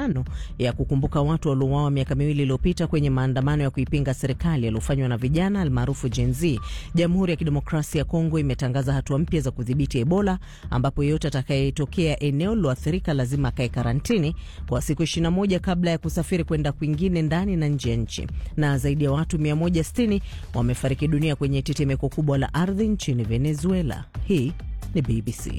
tano ya kukumbuka watu waliouawa miaka miwili iliyopita kwenye maandamano ya kuipinga serikali yaliyofanywa na vijana almaarufu Gen Z. Jamhuri ya Kidemokrasia ya Kongo imetangaza hatua mpya za kudhibiti Ebola, ambapo yeyote atakayetokea eneo liloathirika lazima akae karantini kwa siku 21 kabla ya kusafiri kwenda kwingine ndani na nje ya nchi. Na zaidi ya watu 160 wamefariki dunia kwenye tetemeko kubwa la ardhi nchini Venezuela. Hii ni BBC.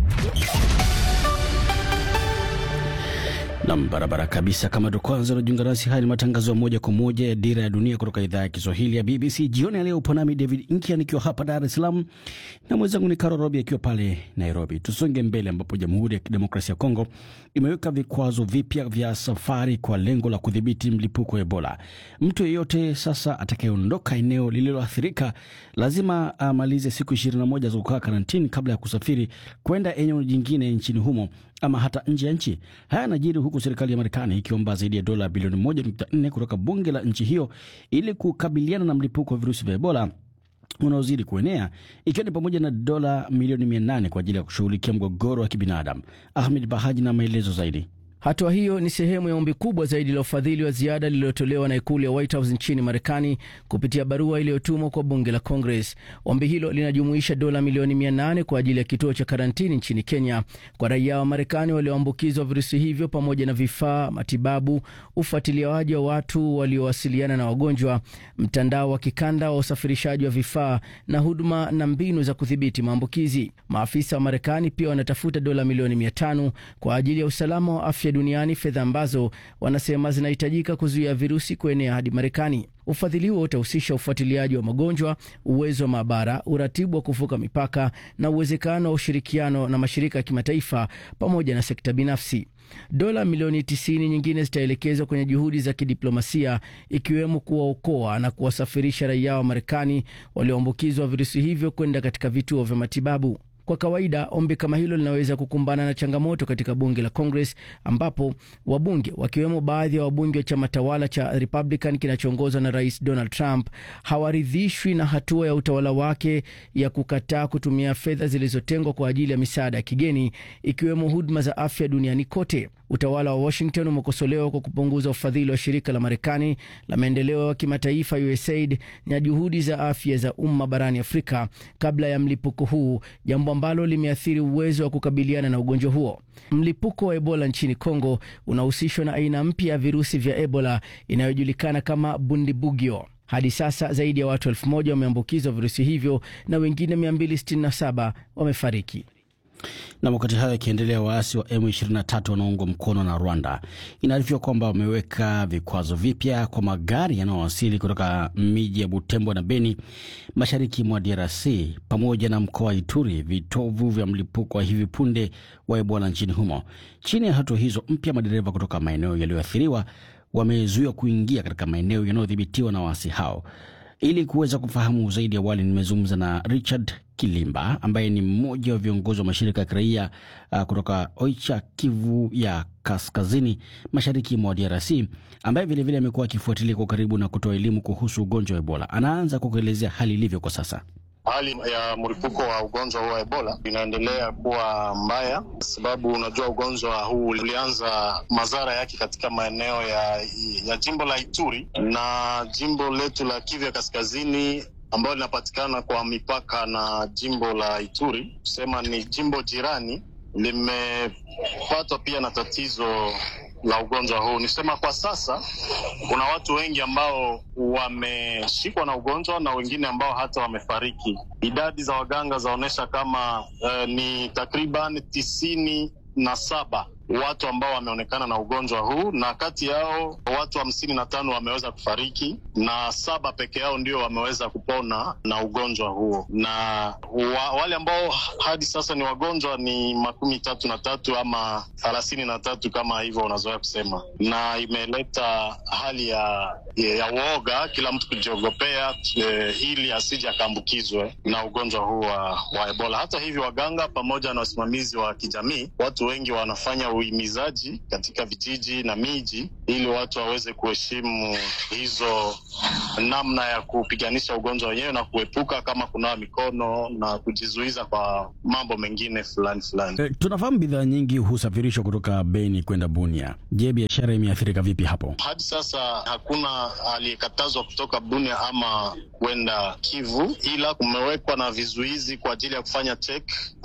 Nam, barabara kabisa. Kama ndo kwanza unajiunga nasi, haya ni matangazo ya moja kwa moja ya Dira ya Dunia kutoka idhaa ya Kiswahili ya BBC. Jioni ya leo upo nami David Inkia nikiwa hapa Dar es Salaam na mwenzangu ni Karo Robi akiwa pale Nairobi. Tusonge mbele, ambapo Jamhuri ya Kidemokrasia ya Kongo imeweka vikwazo vipya vya safari kwa lengo la kudhibiti mlipuko wa Ebola. Mtu yeyote sasa atakayeondoka eneo lililoathirika lazima amalize siku 21 za kukaa karantini kabla ya kusafiri kwenda eneo jingine nchini humo ama hata nje ya nchi. Haya yanajiri huku serikali ya Marekani ikiomba zaidi ya dola bilioni 1.4 kutoka bunge la nchi hiyo ili kukabiliana na mlipuko wa virusi vya Ebola unaozidi kuenea ikiwa ni pamoja na dola milioni 800 kwa ajili ya kushughulikia mgogoro wa kibinadamu. Ahmed Bahaji na maelezo zaidi. Hatua hiyo ni sehemu ya ombi kubwa zaidi la ufadhili wa ziada lililotolewa na ikulu ya White House nchini Marekani kupitia barua iliyotumwa kwa bunge la Congress. Ombi hilo linajumuisha dola milioni 800 kwa ajili ya kituo cha karantini nchini Kenya kwa raia wa Marekani walioambukizwa virusi hivyo, pamoja na vifaa, matibabu, ufuatiliaji wa watu waliowasiliana na wagonjwa, mtandao wa kikanda wa usafirishaji wa vifaa na huduma na mbinu za kudhibiti maambukizi. Maafisa wa Marekani pia wanatafuta dola milioni 500 kwa ajili ya usalama wa afya duniani, fedha ambazo wanasema zinahitajika kuzuia virusi kuenea hadi Marekani. Ufadhili huo utahusisha ufuatiliaji wa magonjwa, uwezo wa maabara, uratibu wa kuvuka mipaka na uwezekano wa ushirikiano na mashirika ya kimataifa pamoja na sekta binafsi. Dola milioni 90 nyingine zitaelekezwa kwenye juhudi za kidiplomasia ikiwemo kuwaokoa na kuwasafirisha raia wa Marekani walioambukizwa virusi hivyo kwenda katika vituo vya matibabu. Kwa kawaida ombi kama hilo linaweza kukumbana na changamoto katika bunge la Congress, ambapo wabunge wakiwemo baadhi ya wabunge wa chama tawala cha Republican kinachoongozwa na Rais Donald Trump hawaridhishwi na hatua ya utawala wake ya kukataa kutumia fedha zilizotengwa kwa ajili ya misaada ya kigeni, ikiwemo huduma za afya duniani kote. Utawala wa Washington umekosolewa kwa kupunguza ufadhili wa shirika la Marekani la maendeleo ya kimataifa USAID na juhudi za afya za umma barani Afrika kabla ya mlipuko huu, jambo ambalo limeathiri uwezo wa kukabiliana na ugonjwa huo. Mlipuko wa Ebola nchini Kongo unahusishwa na aina mpya ya virusi vya Ebola inayojulikana kama Bundibugyo. Hadi sasa zaidi ya watu elfu moja wameambukizwa virusi hivyo na wengine 267 wamefariki. Na wakati hayo yakiendelea, waasi wa M23 wanaoungwa mkono na Rwanda inaarifiwa kwamba wameweka vikwazo vipya kwa magari yanayowasili kutoka miji ya Butembo na Beni mashariki mwa DRC pamoja na mkoa wa Ituri, vitovu vya mlipuko wa hivi punde wa Ebola nchini humo. Chini ya hatua hizo mpya, madereva kutoka maeneo yaliyoathiriwa wamezuiwa kuingia katika maeneo yanayodhibitiwa na waasi hao. Ili kuweza kufahamu zaidi, awali nimezungumza na Richard Kilimba ambaye ni mmoja wa viongozi wa mashirika ya kiraia uh, kutoka Oicha, Kivu ya kaskazini mashariki mwa DRC, ambaye vilevile amekuwa akifuatilia kwa karibu na kutoa elimu kuhusu ugonjwa wa Ebola. Anaanza kwa kuelezea hali ilivyo kwa sasa. Hali ya mlipuko wa ugonjwa huu wa Ebola inaendelea kuwa mbaya, kwa sababu unajua ugonjwa huu ulianza madhara yake katika maeneo ya, ya jimbo la Ituri na jimbo letu la Kivu ya kaskazini ambayo linapatikana kwa mipaka na jimbo la Ituri, kusema ni jimbo jirani, limepatwa pia na tatizo la ugonjwa huu. Nisema kwa sasa kuna watu wengi ambao wameshikwa na ugonjwa na wengine ambao hata wamefariki. Idadi za waganga zaonyesha kama eh, ni takriban tisini na saba watu ambao wameonekana na ugonjwa huu, na kati yao watu hamsini na tano wameweza kufariki na saba peke yao ndio wameweza kupona na ugonjwa huo, na wa, wale ambao hadi sasa ni wagonjwa ni makumi tatu na tatu ama thelathini na tatu kama hivyo unazoea kusema, na imeleta hali ya, ya uoga, kila mtu kujiogopea eh, ili asije akaambukizwe na ugonjwa huu wa, wa Ebola. Hata hivyo, waganga pamoja na wasimamizi wa kijamii, watu wengi wanafanya uhimizaji katika vijiji na miji ili watu waweze kuheshimu hizo namna ya kupiganisha ugonjwa wenyewe na kuepuka kama kunawa mikono na kujizuiza kwa mambo mengine fulani fulani. E, tunafahamu bidhaa nyingi husafirishwa kutoka Beni kwenda Bunia. Je, biashara imeathirika vipi hapo? Hadi sasa hakuna aliyekatazwa kutoka Bunia ama kwenda Kivu, ila kumewekwa na vizuizi kwa ajili ya kufanya check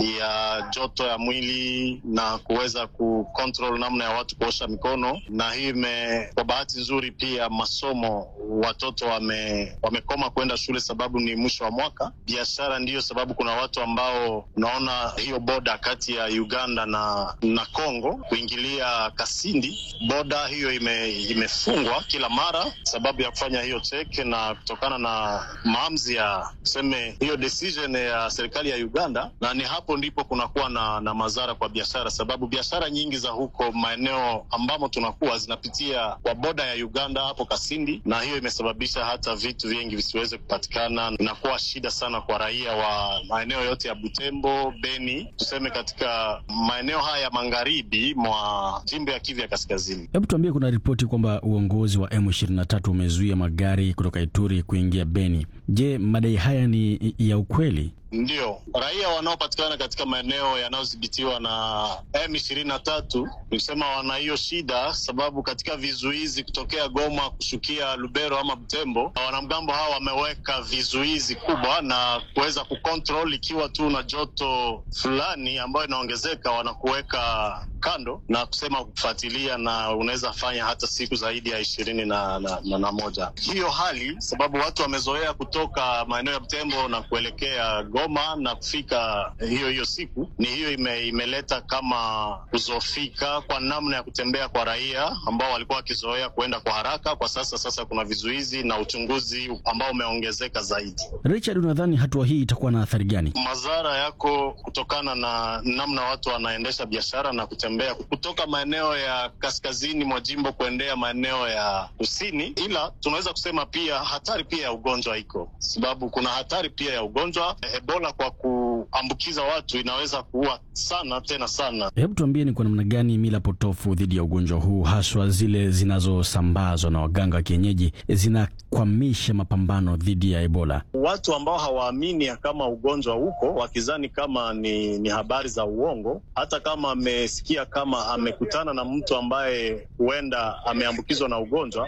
ya joto ya mwili na kuweza kucontrol namna ya watu kuosha mikono, na hii ime, kwa bahati nzuri pia masomo watoto wame, wamekoma kwenda shule sababu ni mwisho wa mwaka. Biashara ndiyo sababu kuna watu ambao unaona hiyo boda kati ya Uganda na na Congo kuingilia Kasindi, boda hiyo ime, imefungwa kila mara sababu ya kufanya hiyo check, na kutokana na maamuzi ya tuseme hiyo decision ya serikali ya Uganda, na ni hapo ndipo kunakuwa na, na madhara kwa biashara, sababu biashara nyingi za huko maeneo ambamo tunakuwa zinapitia kwa boda ya Uganda hapo Kasindi, na hiyo imesababisha hata vitu vingi visiweze kupatikana. Inakuwa shida sana kwa raia wa maeneo yote ya Butembo, Beni, tuseme katika maeneo haya ya magharibi mwa jimbo ya Kivu ya Kaskazini. Hebu tuambie, kuna ripoti kwamba uongozi wa M23 umezuia magari kutoka Ituri kuingia Beni. Je, madai haya ni ya ukweli? Ndio, raia wanaopatikana katika maeneo yanayodhibitiwa na M ishirini na tatu nikusema wana hiyo shida, sababu katika vizuizi kutokea Goma kushukia Lubero ama Butembo, wanamgambo hawa wameweka vizuizi kubwa na kuweza kucontrol, ikiwa tu na joto fulani ambayo inaongezeka, wanakuweka kando na kusema kufuatilia, na unaweza fanya hata siku zaidi ya ishirini na, na, na, na moja. Hiyo hali sababu watu wamezoea kutoka maeneo ya Butembo na kuelekea Goma na kufika hiyo hiyo siku, ni hiyo ime, imeleta kama kuzofika kwa namna ya kutembea kwa raia ambao walikuwa wakizoea kuenda kwa haraka. Kwa sasa sasa kuna vizuizi na uchunguzi ambao umeongezeka zaidi. Richard, unadhani hatua hii itakuwa na athari gani? Madhara yako kutokana na namna watu wanaendesha biashara na kutembea kutoka maeneo ya kaskazini mwa jimbo kuendea maeneo ya kusini, ila tunaweza kusema pia hatari pia ya ugonjwa iko, sababu kuna hatari pia ya ugonjwa Ebola kwa kuambukiza watu inaweza kuua sana tena sana. Hebu tuambie, ni kwa namna gani mila potofu dhidi ya ugonjwa huu haswa zile zinazosambazwa na waganga wa kienyeji zinakwamisha mapambano dhidi ya Ebola? Watu ambao hawaamini kama ugonjwa uko wakizani kama ni, ni habari za uongo, hata kama amesikia kama amekutana na mtu ambaye huenda ameambukizwa na ugonjwa,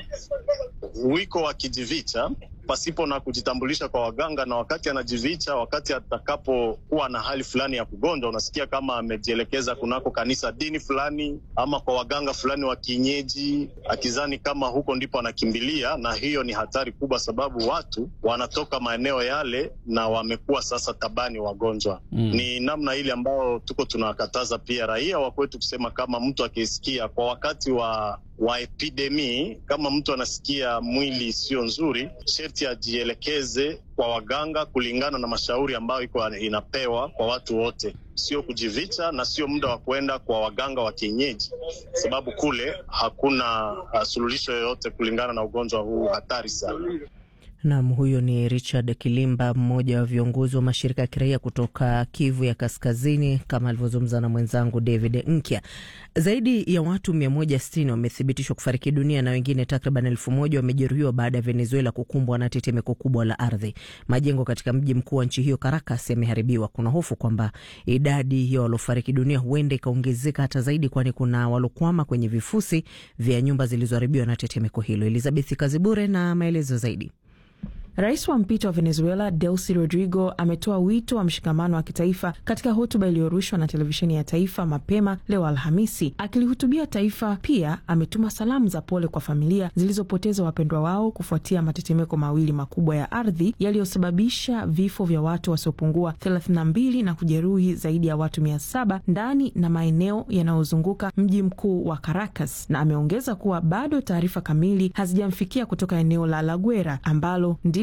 wiko wakijivicha pasipo na kujitambulisha kwa waganga, na wakati anajivicha, wakati atakapokuwa na hali fulani ya kugonjwa, unasikia kama amejielekeza kunako kanisa dini fulani ama kwa waganga fulani wa kienyeji, akizani kama huko ndipo anakimbilia, na hiyo ni hatari kubwa, sababu watu wanatoka maeneo yale na wamekuwa sasa tabani wagonjwa. Mm. Ni namna ile ambayo tuko tunakataza pia raia wa kwetu kusema kama mtu akisikia kwa wakati wa wa epidemi, kama mtu anasikia mwili sio nzuri, sherti ajielekeze kwa waganga kulingana na mashauri ambayo iko inapewa kwa watu wote, sio kujivicha na sio muda wa kwenda kwa waganga wa kienyeji, sababu kule hakuna uh, suluhisho yoyote kulingana na ugonjwa huu hatari sana. Nam, huyo ni Richard Kilimba, mmoja wa viongozi wa mashirika ya kiraia kutoka Kivu ya Kaskazini, kama alivyozungumza na mwenzangu David Nkya. Zaidi ya watu 160 wamethibitishwa kufariki dunia na wengine takriban elfu moja wamejeruhiwa baada ya Venezuela kukumbwa na tetemeko kubwa la ardhi. Majengo katika mji mkuu wa nchi hiyo Caracas yameharibiwa. Kuna hofu kwamba idadi ya waliofariki dunia huenda ikaongezeka hata zaidi, kwani kuna walokwama kwenye vifusi vya nyumba zilizoharibiwa na tetemeko hilo. Elizabeth Kazibure na maelezo zaidi. Rais wa mpito wa Venezuela Delcy Rodrigo ametoa wito wa mshikamano wa kitaifa katika hotuba iliyorushwa na televisheni ya taifa mapema leo Alhamisi. Akilihutubia taifa, pia ametuma salamu za pole kwa familia zilizopoteza wapendwa wao kufuatia matetemeko mawili makubwa ya ardhi yaliyosababisha vifo vya watu wasiopungua 32 na kujeruhi zaidi ya watu 700 ndani na maeneo yanayozunguka mji mkuu wa Caracas, na ameongeza kuwa bado taarifa kamili hazijamfikia kutoka eneo la La Guera ambalo ndio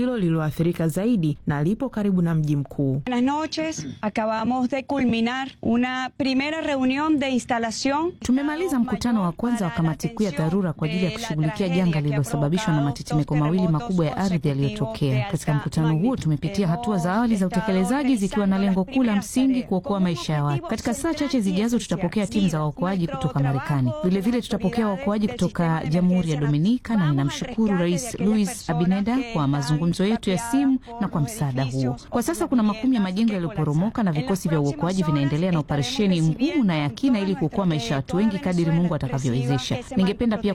ndilo lililoathirika zaidi na lipo karibu na mji mkuu. Buenas noches. Acabamos de culminar una primera reunión de instalación. Tumemaliza mkutano wa kwanza wa kamati kuu ya dharura kwa ajili ya kushughulikia janga lililosababishwa na matetemeko mawili makubwa ya ardhi yaliyotokea. Katika mkutano huo tumepitia hatua za awali za utekelezaji zikiwa na lengo kuu la msingi kuokoa maisha ya watu. Katika saa chache zijazo tutapokea timu za waokoaji kutoka Marekani. Vilevile tutapokea waokoaji kutoka Jamhuri ya Dominika, na ninamshukuru Rais Luis Abineda kwa mazungumzo yetu ya simu na kwa msaada huo. Kwa sasa kuna makumi ya majengo yaliyoporomoka na vikosi vya uokoaji vinaendelea na operesheni ngumu na ya kina ili kuokoa maisha ya watu wengi kadiri Mungu atakavyowezesha. Ningependa pia